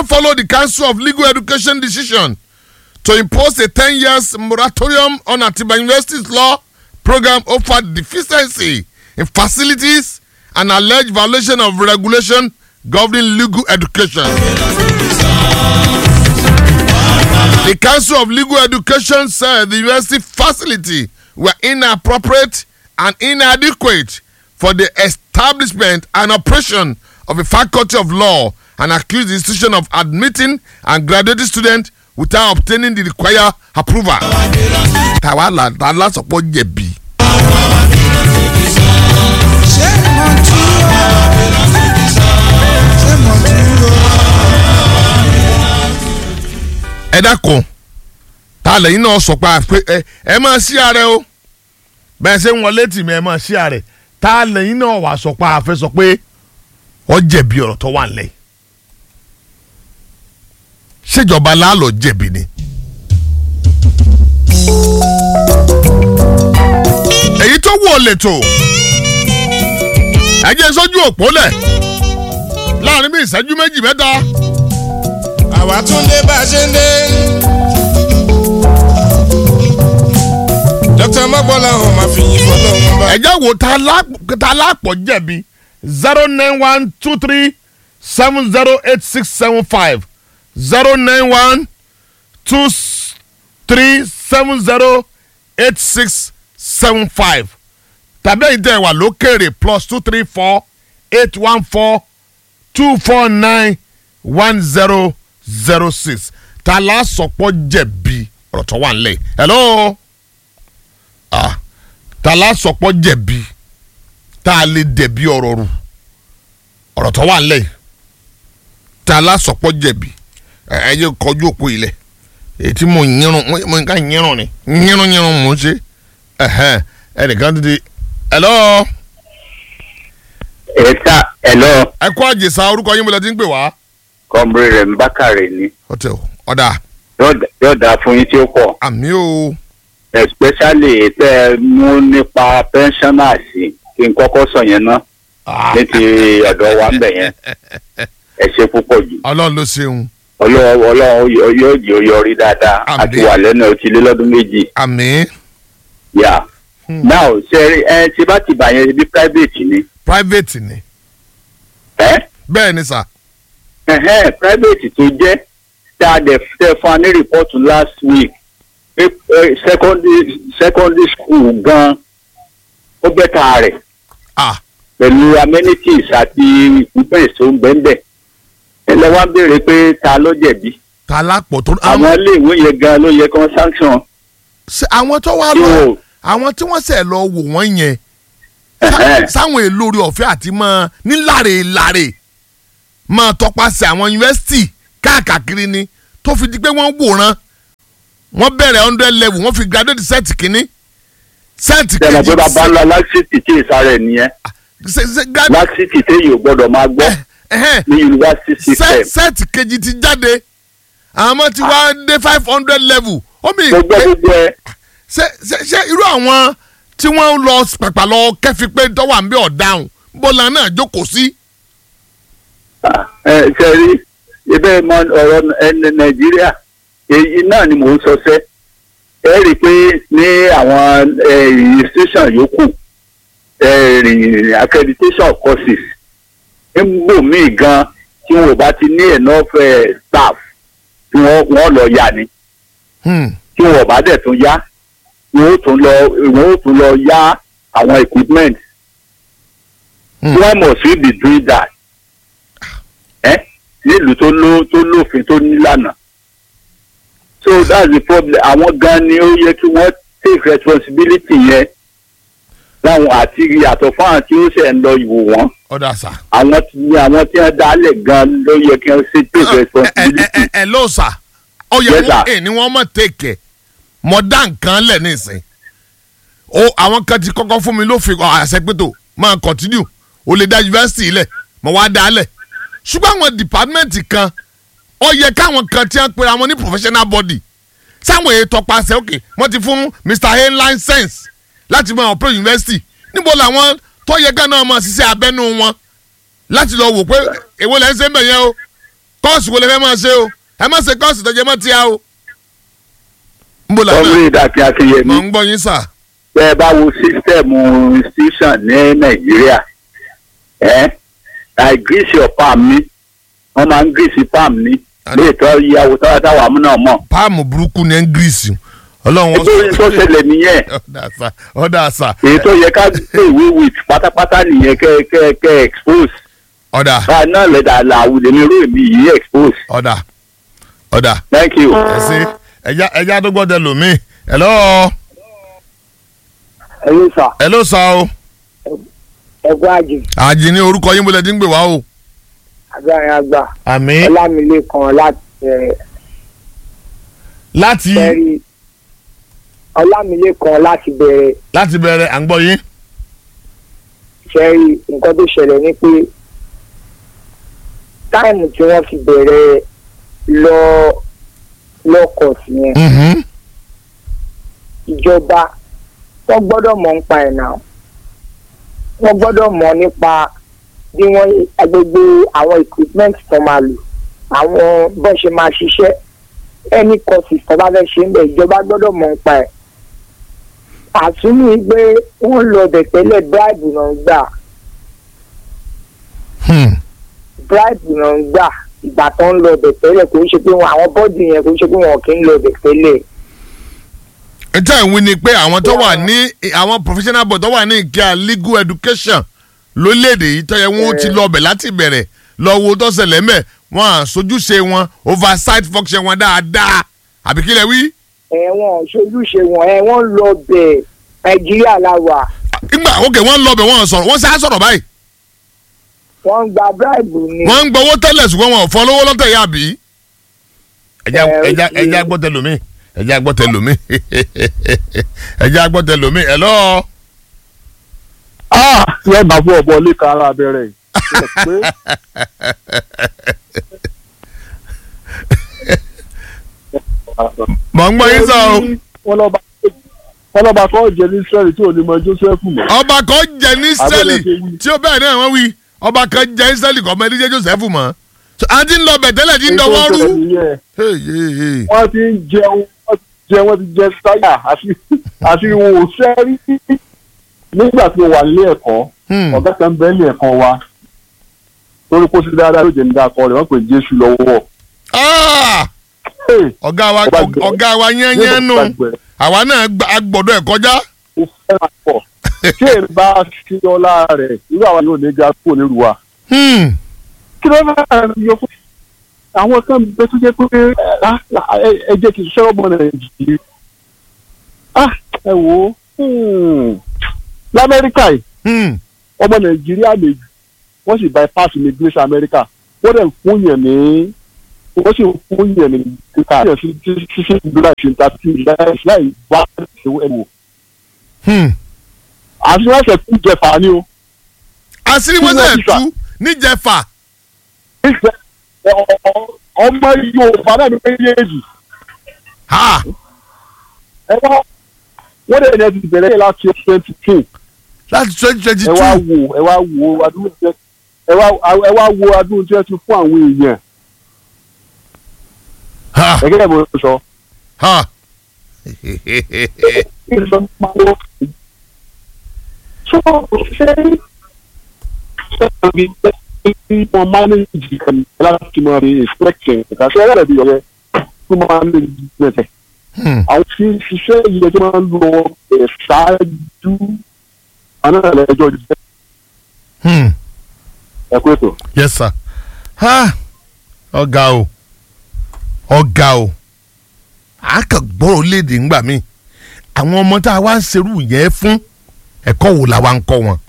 follow the Council of Legal Education decision to impose a 10 years moratorium on Atiba University's law program over deficiency in facilities and alleged violation of regulation governing legal education. The Council of Legal Education said the university facility were inappropriate and inadequate for the establishment and operation of a faculty of law and accused the institution of admitting and graduating students without obtaining the required approval. tàwa là tá lásọpọ̀ jẹ̀bi. ṣé mo dúró ṣé mo dúró. ẹ dákun ta lẹ́yìn náà sọ pé àpé- ẹ ẹ máa ṣí ààrẹ o bẹ́ẹ̀ ṣe ń wọlé tì mí ẹ máa ṣí ààrẹ ta lẹ́yìn náà wà sọ pé àfẹ́ sọ pé ọ jẹ̀bi ọ̀rọ̀ tó wà nílẹ̀ yìí. ṣèjọba láàlọ́ jẹ̀bi ni. èyí tó wù ọ lẹ́tọ̀ ẹ jẹ́ sójú òpó lẹ̀ láàrin bí ìṣẹ́jú méjì mẹ́ta. àwa tún dé bá a ṣe ń dé. dókítà mọ́gbọ́lá ọ̀hún máa fi yín fọlọ́ wọn bá. ẹjẹ wo ta la- ta lápọ̀ jẹ̀bi zero nine one two three seven zero eight six seven five zero nine one two three seven zero eight six seven five tàbí ẹ̀yin tẹ́ ẹ wà lókèrè plus two three four eight one four two four nine one zero zero six ta la sọpọ̀ jẹ̀bi ọ̀rọ̀ tó wà nílẹ̀ hello ah ta la sọpọ̀ jẹ̀bi tá a lè dẹ̀bi ọ̀rọ̀ rù ọ̀rọ̀ tó wà nílẹ̀ yìí ta la sọpọ̀ jẹ̀bi ẹ ẹ yẹ kọjú òpó ilẹ̀ èyí tí mo yírun mo mo nǹkan yírun ni yírun yírun mo ń ṣe ẹhẹn ẹnìkan ti di hello ẹ̀ta ẹ̀lọ́ ẹ kó àjèsà orúkọ yín mo lẹ ti ń pè wá. kọ́mbrì rẹ̀ ń bákàrẹ̀ ni hotel ọ̀dà Yóò dá- yóò dáa fún yín tí ó pọ̀ àmì o especially tẹ́ ẹ mú nípa pensioners kí n kọ́kọ́ sọ yẹn ná ní ti ọ̀dọ̀ wa ń bẹ̀ yẹn ẹ ṣe púpọ̀ jù ọlọ́run ló ṣeun ọlọ́run ọlọ́run yóò- yóò jẹ́ ó yọrí dáadáa Àmín. àti wà lẹ́nu ọtí lé lọ́dún méjì àmì yà now ṣe ẹ ti bá ti bà yẹn bí private ni private ni ẹ bẹ́ẹ̀ ni sà ẹ̀hẹ́n private tó jẹ́ tá a dẹ̀ tẹ́ fún wa ní report last week pé eh, secondary secondary school gan ó bẹ́ta rẹ̀ ah pẹ̀lú amenities àti equipment tó ń bẹ́ńbẹ́ ẹ lọ wá béèrè pé ta ló jẹ̀bi ta lápọ̀ tó àwọn iléèwé yẹn gan ló yẹ kán sanction ṣe àwọn tó wá tí lọ wọn ò àwọn tí wọ́n sẹ̀ lọ wò wọ́n yẹn ẹ̀hẹ́n. sáwọn èlò orí ọ̀fẹ́ àti mọ́ níláre láre máa tọpasẹ̀ àwọn yunifásitì káàkiri ni tó fi di pé wọ́n wòran wọ́n bẹ̀rẹ̀ hundred level wọ́n fi graduate set kínní set tẹ̀lé pé bàbá ńlá laxity tí ìsàrẹ̀ nìyẹn se- se- gra- laxity téyì ò gbọ́dọ̀ máa gbọ́ ẹ̀hẹ́n, ní university system set set kejì ti jáde àwọn ọmọ ti wá dé five hundred level ó mi gbogbo gbogbo ẹ ṣe ṣe ṣe irú àwọn tí wọ́n lọ pàpà lọ kẹ́fi pé tọ́wọ́ à ń bẹ ọ̀daràn bọ́lá náà jókòó sí. ẹ ṣe rí ibẹ̀ mọ ọ̀rọ̀ ẹni nàìjíríà èyí náà ni mò ń sọ sẹ́ ẹ rí i pé ní àwọn eh, institution yòókù eh, rí- accreditation courses nígbò míì gan tí wọn ò bá ti ní enough eh, staff tí wọ́n wọ́n lọ yá ni Hmm. tí wọn ò bá dẹ̀ tún yá wọn ó tún lọ wọn ó tún lọ yá àwọn equipment Hmm. why must we be doing that ẹ nílùú tó ló tó lófin tó nílànà so that's the problem àwọn gan ni ó yẹ kí wọ́n take responsibility yẹn láwọn àti yàtọ̀ fún àwọn tí ó ṣe ń lọ ìwò wọn ọ̀dà sà. àwọn tí àwọn tí wọ́n dálẹ̀ gan ló yẹ kí wọ́n ṣe take ẹ ẹ responsibility. ẹ ẹ ló sà ó yẹ Yes, wọn sir. ẹ ní wọn mọ tèkẹ mọ dá nǹkan lẹ nísìn o àwọn kan ti kọ́kọ́ fún mi lófin àṣẹpẹtò máa continue o lè dá yunifásitì lẹ mọ wá dá lẹ ṣùgbọ́n àwọn dìpátímẹ́ǹtì kan ó yẹ káwọn kan tí wọ́n pera wọn ní professional body sáwọn èyí tọpasẹ̀ òkè wọ́n ti fún mr a license láti máa operate university níbo làwọn tó yẹ ká náà máa ṣiṣẹ́ abẹ́nú wọn láti lọ wò pé èwo lẹ́ ń ṣe ń bẹ̀ yẹn o kọ́ọ̀sì wo lè fẹ́ máa ṣe o ẹ má ṣe kọ́ọ̀sì tó jẹ mọ́ tíya o. ń bò lánàá ọmọ ìdàkí akínyẹmí mọ̀ ń gbọ́ yín sà. bẹ́ ẹ bá wo sísítẹ̀mù institution ní nàìjíríà ẹ́ láì gírísì ọ̀pá mi wọ́n máa ń gírísì pam ní Àná. lè tọ́ ìyàwó tọ́wọ́ táwa mú náà mọ̀. páàmù burúkú ní ẹ́ngírísì ọlọ́run ètò yìí tó ṣẹlẹ̀ nìyẹn ọ̀dà sà ọ̀dà sà èyí tó yẹ ká gbé ìwé wit pátápátá nìyẹn kẹ́ kẹ́ kẹ́ expose ọ̀dà báyìí náà lẹ́dà làwùjọ mi rú èmi yìí expose ọ̀dà ọ̀dà thank you. ẹ ṣe ẹja ẹja tó gbọ́dọ̀ lòmíì hello ẹ̀yin sà hello sà o ẹ̀gbọ́n àjè àjì ní orúkọ yín bọ́lẹ̀ tí ń gbè wá o. agbára àgbà àmì ọlámilékan láti ẹ̀ láti fẹ́rí ọlámilékan láti bẹ̀rẹ̀ láti bẹ̀rẹ̀ à ń gbọ́ yín. fẹ́rí nǹkan tó ṣẹlẹ̀ ni pé táìmù tí wọ́n fi bẹ̀rẹ̀ lọ lọ́kọ̀ọ̀sì yẹn Mhm. ìjọba wọ́n gbọ́dọ̀ mọ̀ nípa ẹ̀ náà wọ́n gbọ́dọ̀ mọ̀ nípa bí wọ́n agbègbè àwọn equipment tó máa lò àwọn bó ṣe máa ṣiṣẹ́ ẹni courses tó bá fẹ́ ṣe ń bẹ̀ ìjọba gbọ́dọ̀ mọ̀ nípa ẹ̀ àtúnú pé wọ́n lọ bẹ̀ tẹ́lẹ̀ bribe náà ń gbà Hmm. bribe náà ń gbà ìgbà tó ń lọ bẹ̀ tẹ́lẹ̀ kò ń ṣe pé wọn àwọn bọ́ọ̀dì yẹn kò ń ṣe pé wọn kì í lọ bẹ̀ tẹ́lẹ̀ ìtàn ìwé ni pé àwọn tó wà ní àwọn professional board tó wà ní ìkíá legal education lórílẹ̀‐èdè yìí tó yẹ wọ́n ti lọ bẹ̀ láti bẹ̀rẹ̀ lọ wo tó ṣẹlẹ̀ mẹ́ wọn à sojúṣe wọn oversight function wọn dáadáa àbí kílẹ̀ wí. ẹ̀wọ̀n ṣojúṣe wọn ẹ̀ wọ́n lọ bẹ̀ nàìjíríà la wà ìgbà òkè wọ́n lọ bẹ̀ wọ́n sọ̀rọ̀ wọ́n ṣe á sọ̀rọ̀ báyìí wọ́n ń gba bribe ni. wọ́n ń gbowó tẹ́lẹ̀ ṣùgbọ́n wọn ò fọ́ lówó lọ́tẹ̀ yá bí. ẹja Ẹ, ẹja ó ti- ẹja gbọ́tẹ lómi ẹja gbọ́tẹ lómi ẹja gbọ́tẹ lómi ẹ̀ lọ́ọ́. ah yẹ bá fún ọbọ lẹka ara abẹrẹ yìí pé mọ̀ ń gbọ́ yín sọ o. wọn lọba wọn lọba kọ́ jẹ ní israẹli tí ò ní mọ joseph mọ. ọba kan jẹ ní Abẹ́lẹ̀ sẹ́lì ṣe wí. tí ó bẹ́ẹ̀ náà wọ́n wí ọba kan jẹ ní sẹ́lì kọ́ ọmọ ẹni jẹ́ joseph mọ́ So, a ti ń lọ bẹ̀ tẹ́lẹ̀ tí ń dọwọ́ rú. Hey, hey, hey. wọ́n ti ń jẹun wọ́n ti jẹ wọ́n ti jẹ sáyà àti àti wò sẹ́rí nígbà tí mo wà nílé ẹ̀kọ́ Hmm. ọ̀gá kan bẹ́ẹ̀ ní ẹ̀kọ́ wa lórí kó sí dáadáa ló jẹ́ nígbà kọ́ rẹ̀ wọ́n pè jésù lọ́wọ́. Ah! Hey, ọ̀gá wa Ọba gbẹ. ọ̀gá wa yẹ́nyẹ́ nù Jésù gbàgbẹ́. àwa náà gba- a gbọ́dọ̀ ẹ̀ kọjá. ó fẹ́ràn pọ̀ tí èrè bá ṣí ọlá rẹ̀ irú àwọn yóò ní ga kúrò nílùú wa. Hmm. kí ló máa ń yọ fún àwọn kan bẹ tó jẹ́ pé ah, ẹ- ẹ jẹ́ kí n ṣe ọmọ nàìjíríà Ah, ẹ wò ó hmm, lamẹ́ríkà yìí Hmm. ọmọ nàìjíríà méjì wọ́n sì bypass immigration america wọ́n dẹ̀ ń fún yẹn ní wọ́n sì ń fún yẹn ní kíkà yẹn sí sí sí sí ìdúrà ìṣèǹtàtì láì láì wá ẹ̀wò ẹ̀wò Hmm. àti wọ́n ṣe kú jẹ̀fà ni o. àṣírí Kí wọn wọ́n sẹ̀ ti fà? tú níjẹ̀fà. Ìfẹ́ ọ- ọ- ọmọ yorùbá náà ní méjèèjì Ha! ẹ wá wọ́n dẹ̀ ní ẹ ti bẹ̀rẹ̀ láti twenty two láti twenty twenty ẹ wá two. wo ẹ wá wo adúlù tí ẹ ẹ wá ẹ wá wo adúlù tí ẹ ti fún àwọn èèyàn Ha! ẹgẹ́ mo sọ. Ha! so ṣé ṣé wọ́n manage ẹ̀ láti máa fi inspection ẹ̀ka ṣe ẹ̀rẹ́ bí ọ̀rẹ́ tó máa ń lè gbẹ̀tẹ̀. Hmm. àwọn tí ń ṣiṣẹ́ yìí tó máa ń lọ ẹ̀ ṣáájú àwọn náà lẹ́jọ́ jẹ́ Hmm. ẹ̀kú ètò. yes sir. Ha! ọ̀gá o ọ̀gá o a kàn gbọ́rọ̀ léde ńgbà mí àwọn ọmọ tá a wá ń serú yẹn fún ẹ̀kọ́ wo la wá ń kọ́ wọn.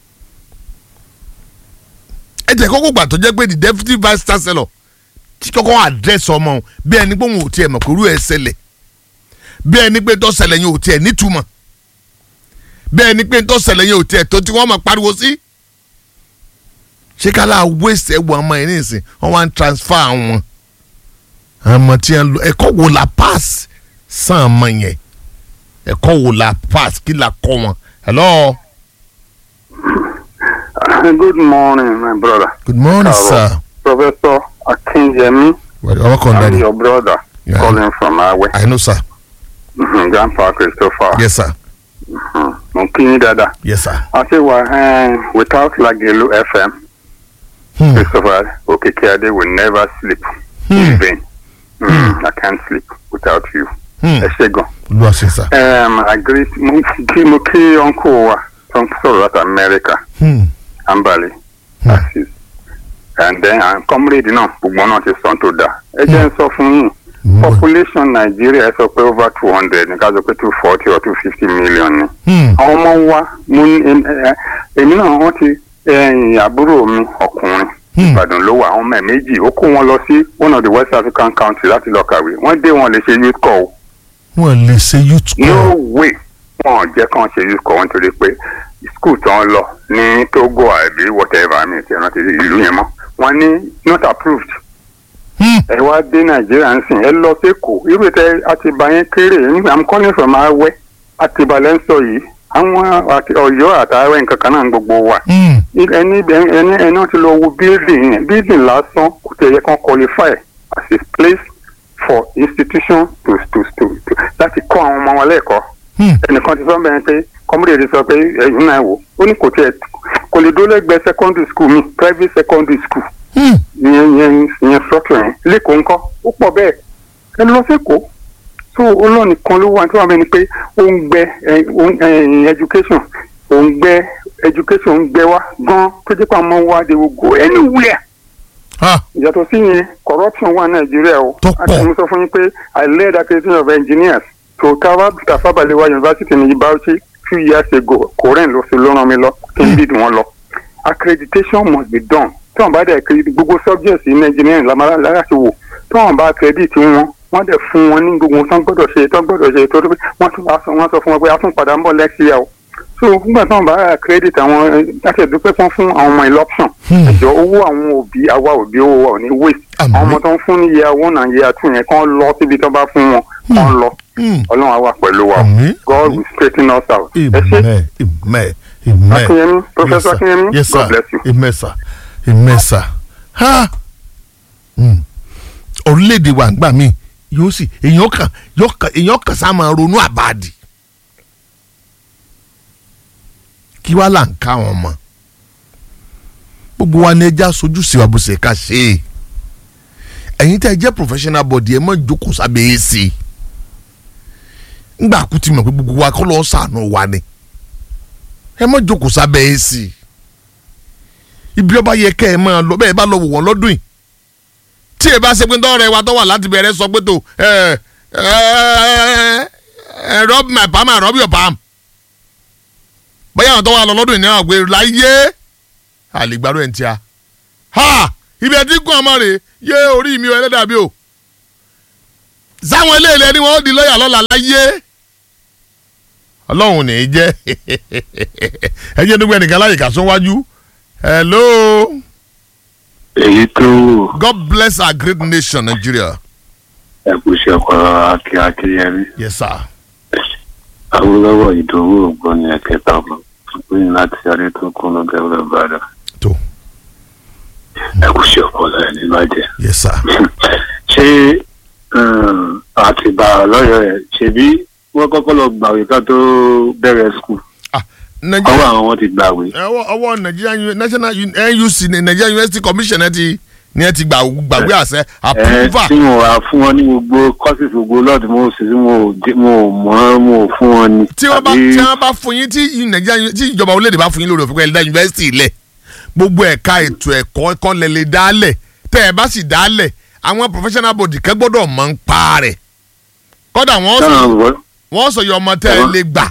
ẹ jẹ́ kókó gbà tó jẹ́ pé the deputy vice chancellor tí kọ́kọ́ address ọmọ òun bí ẹni pé òun ò tiẹ̀ mọ̀ pé irú ẹ̀ ṣẹlẹ̀ bí ẹni pé tó ṣẹlẹ̀ yẹn ò tiẹ̀ nítumọ̀ bí ẹni pé tó ṣẹlẹ̀ yẹn ò tiẹ̀ tó tí wọ́n máa pariwo sí. ṣé kálá waste ẹ̀wọ̀n ọmọ yẹn nísìn wọ́n wá ń transfer àwọn ọmọ tí wọ́n lọ ẹ̀kọ́ wo la pass sàn ọmọ yẹn ẹ̀kọ́ wo la pass kí la kọ́ wọn. hello good morning my brother. good morning Káàárọ̀. sir Professor Akinyemi. ọwọ́ kan I'm dáadé your brother Yeah. calling from Awe. I know sir Mhm, Grandpa Christopher. yes sir Mhm, Mo kí yín dáadáa. yes sir. I say, well, uh, without Lagelu FM, Hmm. Christopher Okekeade will never sleep in vain. Mm, I can't sleep without you. Hmm. Ẹ ṣé gan. olúwa ṣe sir. Um, I agree. Mo kí mo kí uncle wa tó ń sọ̀rọ̀ láti America, Hmm. Ambali, Assis. And then uh, comrade náà gbogbo náà ti sọ tó dáa. Ẹ jẹ́ ń sọ fún yín. Population Nigeria ẹ sọ pé over two hundred ní ká sọ pé two forty or two fifty million ni. Hmm. àwọn ọmọ wa mo ní em- ẹ- èmi náà wọ́n ti ẹ̀yìn àbúrò mi ọkùnrin Hmm. ìbàdàn ló wà àwọn ọmọ ẹ̀ méjì ó kó wọn lọ sí one of the west african countries láti lọ kàwé wọ́n dé wọn lè ṣe youth call o. wọ́n lè ṣe youth no call. way wọn ò jẹ́ kàn ṣe youth call nítorí pé school tó ń lọ ní togo àbí whatever mi ti rántí ìlú yẹn mọ́ wọ́n ní not approved Hmm. ẹ wá dé nàìjíríà ń sìn ẹ lọ sẹ́kọ̀ọ́ irú tẹ àtibá yẹn kéré nígbà i'm calling from awẹ́ àtibá lẹ́ ń sọ yìí àwọn àti ọ̀yọ́ àtàwẹ́ nǹkan kan náà ń gbogbo wa Hmm. ẹni ẹni ẹni wọ́n ti lọ wo building yẹn building lásán kò tẹ̀ yẹ kán qualify as a place for institution to to to to láti kọ́ àwọn ọmọ wọn lẹ́ẹ̀kọ́ Hmm. ẹnìkan ti sọ bẹ́ẹ̀ pé kọ́múdé ti sọ pé ẹ̀yin náà wò ó ní kò tiẹ̀ kò lè dúró lẹ́gbẹ̀ẹ́ secondary school mi private secondary school Hmm. ìyẹn ìyẹn ìyẹn structure yẹn lẹ́kọ̀ọ́ ńkọ́ ó pọ̀ bẹ́ẹ̀ ẹ lọ sẹ́kọ̀ọ́ so olóòní kan ló wà tí wọ́n bẹ ni pé ó ń gbẹ ẹ, ó ń- ẹ, education ó ń gbẹ education ń gbẹ wá gan tó jẹ́ pé àwọn ọmọ wa they will go anywhere Ah. yàtọ̀ sí yẹn corruption wà nàìjíríà o Tó pọ̀. àti mo sọ fún yín pé i led accreditation of engineers to Tafa Tafa Balewa university ní Bauchi few years ago korean ló fi ló ràn mí lọ kí n lead wọn lọ accreditation must be done tí wọn bá dẹ̀ accredit gbogbo subjects in engineering lamara láti wò tí wọn bá accredit wọn wọn dẹ̀ fún wọn ní gbogbo tán gbọ́dọ̀ ṣe tán gbọ́dọ̀ ṣe tó tó pé wọ́n tún wá sọ wọ́n sọ fún wọn pé a tún padà ń bọ̀ next year o so nígbà tí wọn bá accredit àwọn ẹ, láti ẹ̀dúpẹ́ fún fún àwọn ọmọ election Hmm. ẹ̀jọ̀ owó àwọn òbí àwa òbí owó wa ò ní waste Àmín. àwọn ọmọ tó ń fún ní year one and year two yẹn kán lọ síbi tó bá fún wọn kán lọ Hmm. ọlọ́run á wà pẹ̀lú wa o. Àmín. God will straighten us out. ẹ ṣé Amen. Amen. Amen. Akinyemi, Professor Yes, sir. Akinyemi, Yes, God sir. bless you. Amen, sir. Amen, sir. Ha! Hmm. Orílẹ̀-èdè wa ń gbà mí yóò sì èèyàn kan yóò kan èèyàn kan sá máa ronú àbáàdì. Kí wá là ń ká wọn mọ̀? Gbogbo wa ni ẹja sojú sí wa bó ṣe ká ṣe é. Ẹ̀yin tẹ́ ẹ jẹ́ professional body ẹ mọ̀ jókòó sábẹ́ èsì. Ngbà kú ti mọ̀ pé gbogbo wa kọ́ lọ́ọ́ sànù wa ni ẹ má jókòó sábẹ́ èsì ibi ọba yẹ kẹ́ ẹ máa lọ bẹ́ẹ̀ bá lọ wò wọ́n lọ́dún yìí tí ẹ bá ṣe pé tọ́rọ̀ ẹ wa tó wà láti bẹ̀rẹ̀ sọ pé tó ẹ ẹ ẹ rub my palm and rub your palm bóyá àwọn tó wà lọ lọ́dún yìí ní àwọn àgbẹ̀ láyé àlègbàdo ẹ̀ ń tíya ha ibi ẹ̀ tí gùn ọmọ rè yé orí mi ò ẹlẹ́dàá bí o sáwọn eléyìí ẹni wọn ó di lọ́ọ̀yà lọ́la láyé ọlọ́run ní í jẹ́ ẹ jẹ́ nígbà nìkan láyè ká sún wájú hello èyí tó god bless our great nation nigeria ẹkùsẹ ọkọ akin akínyẹmí yes sir awolowo ìdòwò ògbóni ẹkẹta ọmọ gbóyìn láti adé tó kún lọgẹ ọlọbàdà tó ẹkùsẹ ọpọlọ ẹ níbàjẹ. yes sir ṣé àtìbà lọ́yọ̀ ẹ̀ ṣebí wọ́n kọ́kọ́ lọ gbàwé ká tó bẹ̀rẹ̀ skul ah ọwọ́ nigeria àwọn wọn ti gbàwé. ọwọ́ ọwọ́ nigeria Uni- national Uni- nuc ni nigeria university commission ẹ ti ni ẹ ti gbà gbàgbé àṣẹ ẹ approval tí wọn wá fún wọn ní gbogbo courses gbogbo lọ́ọ̀dù mo sì sí mo ò dé- mo ò mọ̀ mo ò fún wọn ni. tí wọ́n bá Àbí- tí wọ́n bá fún yín tí nigeria Uni- tí ìjọba orílẹ̀-èdè bá fún yín lórí òfin pẹ̀lú yunifásitì ilẹ̀ gbogbo ẹ̀ka ètò ẹ̀kọ́ ẹ̀kọ́ lẹ lè dálẹ̀ tẹ́ ẹ bá sì dálẹ̀ àwọn professional body kẹ́ gbọ́dọ̀ mọ̀ ń pa rẹ̀ kọ́dà wọ́n sọ táwọn bọ́ wọ́n sọ yọ ọmọ tẹ́ ẹ Ẹ̀wọ̀n. lè gbà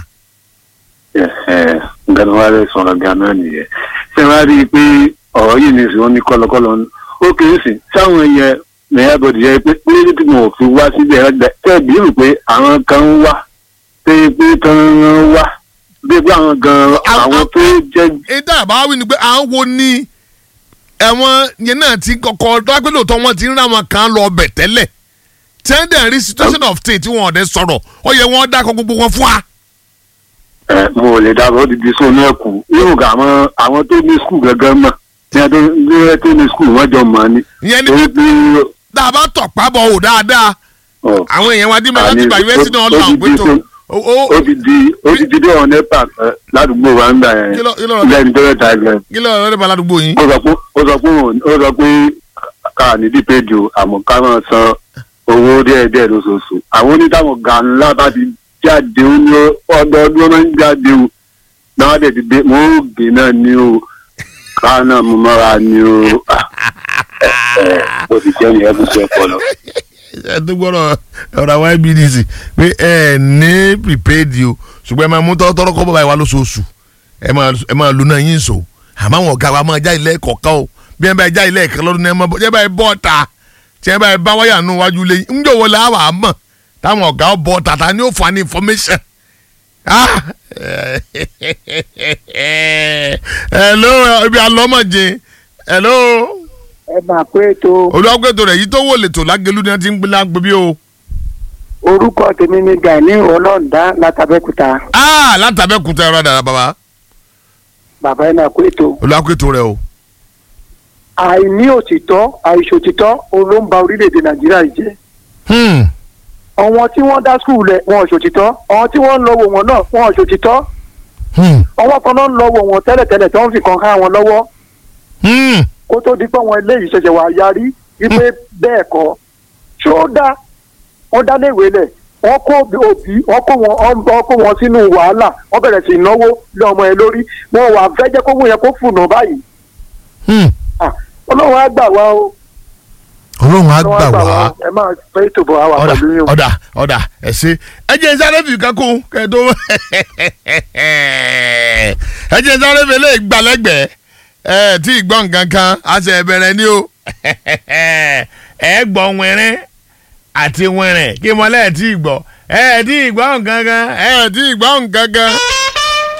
nǹkan tó wá lè sọ̀rọ̀ gan-an nìyẹn. ṣé wàá rí i pé ọ̀rọ̀ yìí ní ìsìn ní kọ́lọ́kọ́lọ́ ó kì í sìn sáwọn yẹn mẹ́yà bọ̀dì yẹ pé pé tí mo fi wá síbẹ̀ ẹgbẹ́ tẹ́ bí rò pé àwọn kan ń wá pé pé tán ń wá bí pé àwọn gan àwọn tó jẹ́ ètò àbáwí ni pé à ń wo ni ẹ̀wọ̀n yẹn náà ti kọ́kọ́ dápẹ́ lóòótọ́ wọn ti ń ra wọn kan lọ ọbẹ̀ tẹ́lẹ̀ tí wọ́n dẹ̀ rí situation of things tí wọ́n ọ̀dẹ sọ̀rọ̀ ó yẹ wọ́n dákọ̀ gbogbo wọn fún wa. ẹ mo ò lè dábọ̀ ó ti di sóun náà kù yóò gà àwọn àwọn tó ní skul gangan mọ̀ ní ẹjọ́ ní ẹjọ́ ní skul wọ́n jọ mọ̀ ni. ìyẹn ni torí pé pé tá a bá tọ̀ pábọ̀ wò dáadáa ọ̀, àwọn èèyàn wa dín mọ́ láti Àní, gba yunifásitì náà ó- lọ ó àwọn ti pé di tó tó- ó- ó- ó ti di ó ti di dé ọ̀nà nepa eh, ládùúgbò wa ń gbà yẹn Kí ló- kí ló- lẹ́yìn tó yẹ ta ẹgbẹ́ kí ló lọ́ọ́ nípa aládùúgbò yín. ó sọ pé ó sọ pé òun- ó sọ pé ká ní dípéjì o àmọ́ ká máa san owó díẹ̀díẹ̀ lóṣooṣù àwọn onítàwọn ga ńlá bá ti jáde ó ní ọdọọdún máa ń jáde o náà dẹ̀ ti dé mo ń gbé náà ní o ká náà mo mọ́ra ní o Ah, ẹ ẹ ó ti jẹ́ nìyẹn kó ṣe pọ̀ lọ. ẹ tó gbọ́dọ̀ ọ̀rọ̀ àwọn ibdc pé ẹ ní prepaid o ṣùgbọ́n ẹ máa mú tọ́tọ́rọ́ kọ́ bàbá ìwà lóṣooṣù ẹ máa ẹ máa lu náà yín so àmọ́ àwọn ọ̀gá wa máa já ilé kọ̀ọ̀kan o bí ẹ bá já ilé ẹ̀kan lọ́dún náà ẹ bá bọ́ ta tí ẹ bá bá wáyà nù wájú lé ń jòwó la wà á mọ̀ táwọn ọ̀gá bọ́ tata ni ó fà ní information. Ah! hello ibi alọ́mọ̀jẹ hello ẹ máa pé ètò olùwàgbẹ́tò rẹ̀ yìí tó wò lè tò lágẹ̀lú ni wọ́n ti ń gbé lágbè bí o. orúkọ tèmi ni gani ọlọ́ọ̀dá látàbẹ́kúta Ah, látàbẹ́kúta ẹ̀rọ àdàrà bàbá bàbá ẹ máa pé ètò olùwàgbẹ́tò rẹ̀ o. àìní òtítọ́ àìṣòtítọ́ òun ló ń ba orílẹ̀-èdè nàìjíríà yìí jẹ́ Hmm. àwọn tí wọ́n dá skul lẹ̀ wọn ò ṣòtítọ́ àwọn tí wọ́n ń lọ wò wọ́n náà wọn ò ṣòtítọ́ Hmm. àwọn kan náà ń lọ wò wọ́n tẹ́lẹ̀tẹ́lẹ̀ tó ń fi kan há wọn lọ́wọ́ Hmm. kó tó di pé àwọn eléyìí ṣẹ̀ṣẹ̀ wà yarí wípé bẹ́ẹ̀ kọ́ ṣé ó dá wọ́n dá léèwé lẹ̀ wọ́n kó òbí wọ́n kó wọn wọ́n kó wọn sínú wàhálà wọ́n bẹ̀rẹ̀ sí náwó lé ọmọ ẹ lórí wọn wà fẹ́ jẹ́ kó wọ́n yẹ kó fùnà báyìí Hmm. Ah, ọlọ́run á gbà wá o ọlọ́run á ọlọ́run gbà wá. ẹ máa fẹ́ ètò bọ̀ wá ọ̀dà pẹ̀lú yín o. ọ̀dà ọ̀dà ẹ ṣe ẹ jẹ́ sáré fi kankun kẹ́ẹ̀dó ẹ jẹ́ sáré fi lè gbalẹ́gbẹ̀ẹ́ ẹ tí ì gbọ́ nǹkan kan a ṣe bẹ̀rẹ̀ ni o ẹ gbọ́ wẹ̀rẹ̀ àti wẹ̀rẹ̀ kí mọ́lẹ̀ tí ì gbọ́ ẹ tí ì gbọ́ nǹkan kan ẹ tí ì gbọ́ nǹkan kan.